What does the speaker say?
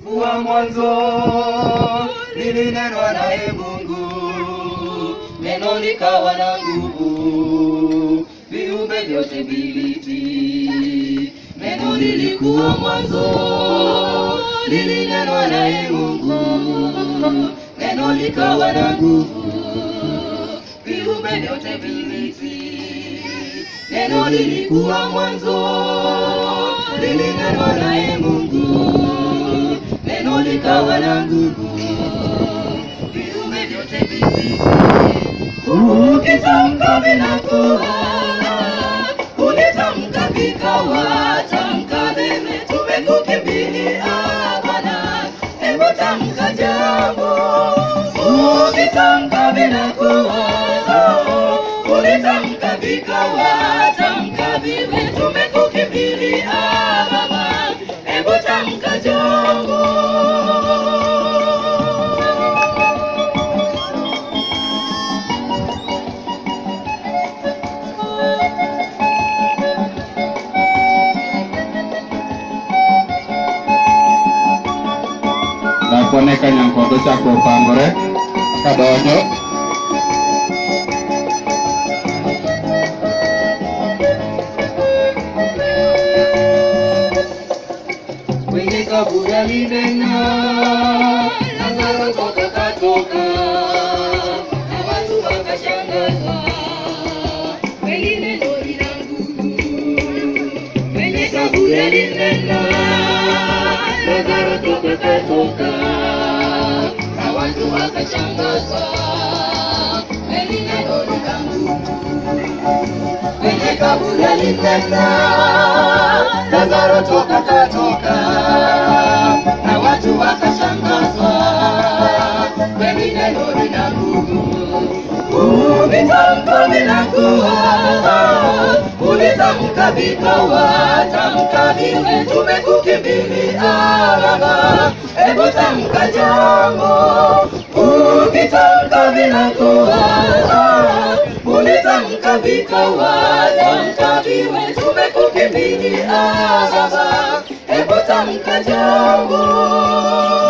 lilikuwa mwanzo, lilinenwa naye Mungu, neno likawa na nguvu, viumbe vyote vilitii. Neno lilikuwa mwanzo, lilinenwa naye Mungu, neno likawa na nguvu, viumbe vyote vilitii. Neno lilikuwa mwanzo, lilinenwa naye Mungu, neno likawa na nguvu, viumbe vyote vilitii. Ukitamka vinakuwa, ulitamka vikawa, tamka vile tumekukimbilia Bwana, hebu tamka jambo. Ukitamka vinakuwa, ulitamka vikawa, tamka vile tumekukimbilia Baba, hebu tamka jambo. Dhakone ka Nyankondo ochako opangore kadonjo kwenye kaburi alinena, Lazaro toka katoka, na watu wakashangazwa, kweli neno lina nguvu. Kwenye kaburi alinena, Lazaro toka katoka, na watu wakashangazwa, kweli neno lina nguvu kwenye kaburi alinena, Lazaro toka katoka, na watu wakashangazwa, kweli neno lina nguvu. Ulitamka vinakuwa, ulitamka vikawa, tamka vile tumekukimbilia Baba, hebu tamka jambo. Ukitamka vinakuwa, ulitamka vikawa, tamka vile tumekukimbilia Baba, hebu tamka jambo.